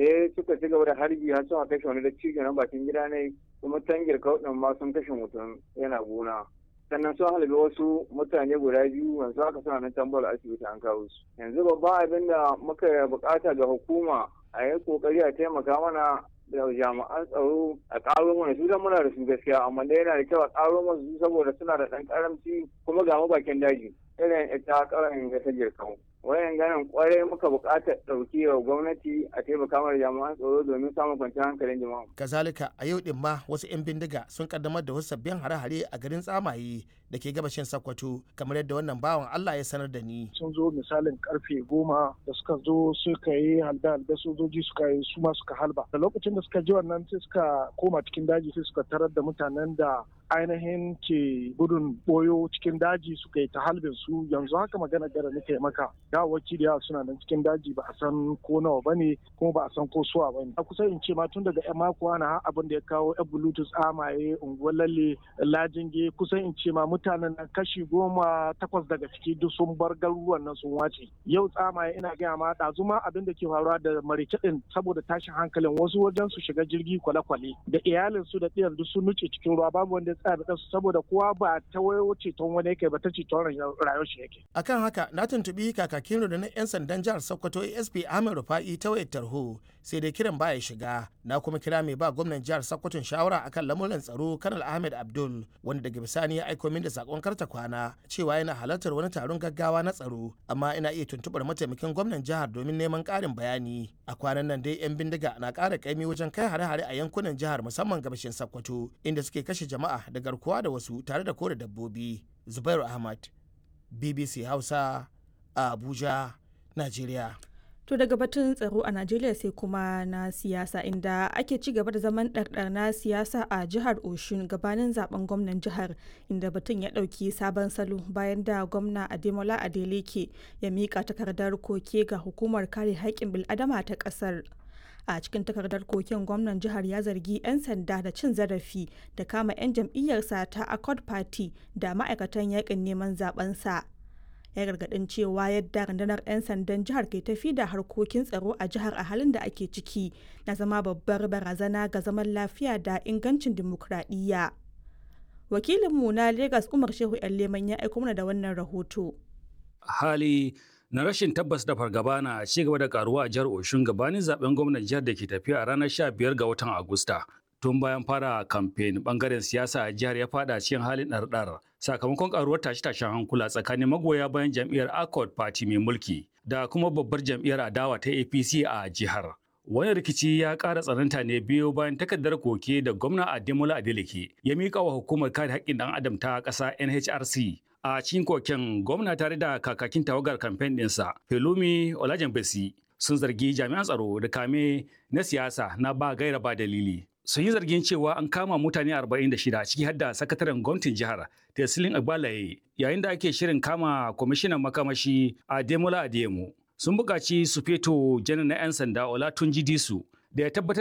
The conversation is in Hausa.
sai suka ci gaba da harbi har suka kashe wani da cikin nan bakin gida ne kuma tangir kauɗin ma sun kashe mutum yana gona sannan sun halabi wasu mutane guda biyu yanzu haka suna nan tambar asibiti an kawo su yanzu babban abin da muka bukata ga hukuma a yi kokari a taimaka mana da jami'an tsaro a ƙaro mana su muna da su gaskiya amma dai yana da kyau a ƙaro mana su saboda suna da ɗan ƙaramci kuma ga bakin daji irin ita ƙarin ga ta jirkan wayan ganin kwarai muka buƙatar ɗauki wa gwamnati a taimaka mana jami'an tsaro domin samun kwanciyar hankalin jama'a. kazalika a yau din ma wasu 'yan bindiga sun kaddamar da wasu sabbin hare-hare a garin tsamaye da ke gabashin Sokoto kamar yadda wannan bawan Allah ya sanar da ni. Sun zo misalin karfe goma da suka zo suka yi halda halda sojoji suka yi su ma suka halba. Da lokacin da suka ji wannan sai suka koma cikin daji sai suka tarar da mutanen da ainihin ke gudun boyo cikin daji suka yi ta halbin su yanzu haka magana gara nake maka dawaki da yawa suna nan cikin daji ba a san ko nawa ba ne kuma ba a san ko suwa ba ne a kusa in ce ma tun daga yan mako ana abin da ya kawo yan bluetooth amaye unguwar lalle lajinge kusan in ce ma mutanen nan kashi goma takwas daga ciki duk sun bar garuruwan nan sun wace yau tsamaye ina gaya ma ɗazu ma abin da ke faruwa da marice din saboda tashin hankalin wasu wajen su shiga jirgi kwale-kwale da iyalin su da ɗiyar duk sun nuce cikin ruwa babu wanda tsaya da su saboda kowa ba ta wayo ceton wani yake ba ta ceton rayuwar shi yake. Akan haka na tuntubi kakakin rundunar 'yan sandan jihar Sokoto ASP Ahmed Rufa'i ta wayar tarho sai dai kiran baya shiga na kuma kira mai ba gwamnan jihar Sokoto shawara akan lamuran tsaro Kanal Ahmed Abdul wanda daga bisani ya aiko min da sakon karta kwana cewa yana halartar wani taron gaggawa na tsaro amma ina iya tuntubar mataimakin gwamnan jihar domin neman karin bayani a kwanan nan dai 'yan bindiga na ƙara kaimi wajen kai hare-hare a yankunan jihar musamman gabashin Sokoto inda suke kashe jama'a da garkuwa da wasu tare da kore dabbobi Zubairu Ahmad BBC Hausa a Abuja, Najeriya. To daga batun tsaro a Najeriya sai kuma na siyasa inda ake ci gaba da zaman ɗarɗar na siyasa a jihar Oshun gabanin zaben gwamnan jihar inda batun ya ɗauki sabon salo bayan da gwamna Ademola Adeleke ya miƙa takardar koke ga hukumar kare haƙƙin bil'adama ta ƙasar. a cikin takardar koken gwamnan jihar ya zargi 'yan sanda da cin zarafi da kama 'yan jam'iyyarsa ta accord party da ma'aikatan yakin neman zabensa ya gargadin cewa yadda rundunar 'yan sandan jihar ke tafi da harkokin tsaro a jihar a halin da ake ciki na zama babbar barazana ga zaman lafiya da ingancin dimokuraɗiyya wakilinmu na lagos umar shehu yan leman ya aiko mana da wannan rahoto hali na rashin tabbas da fargaba na ci gaba da karuwa a jihar Oshun gabanin zaben gwamnan jihar da ke tafiya a ranar 15 ga watan Agusta. Tun bayan fara kamfen bangaren siyasa a jihar ya fada cikin halin ɗarɗar sakamakon karuwar tashe-tashen hankula tsakanin magoya bayan jam'iyyar Accord Party mai mulki da kuma babbar jam'iyyar adawa ta APC a jihar. Wani rikici ya ƙara tsananta ne biyo bayan takardar koke da gwamna Ademola Adeleke ya miƙa wa hukumar kare haƙƙin ɗan adam ta ƙasa NHRC a cikin koken gwamna tare da kakakin tawagar kamfen ɗinsa Pelumi Olajenbesi sun zargi jami'an tsaro da kame na siyasa na ba gaira ba dalili. Sun yi zargin cewa an kama mutane 46 ciki har da sakataren gwamnatin jihar Tesilin Agbalaye yayin da ake shirin kama kwamishinan makamashi Ademola Adeyemo. Sun buƙaci su feto janar na 'yan sanda Olatunji Disu da ya tabbatar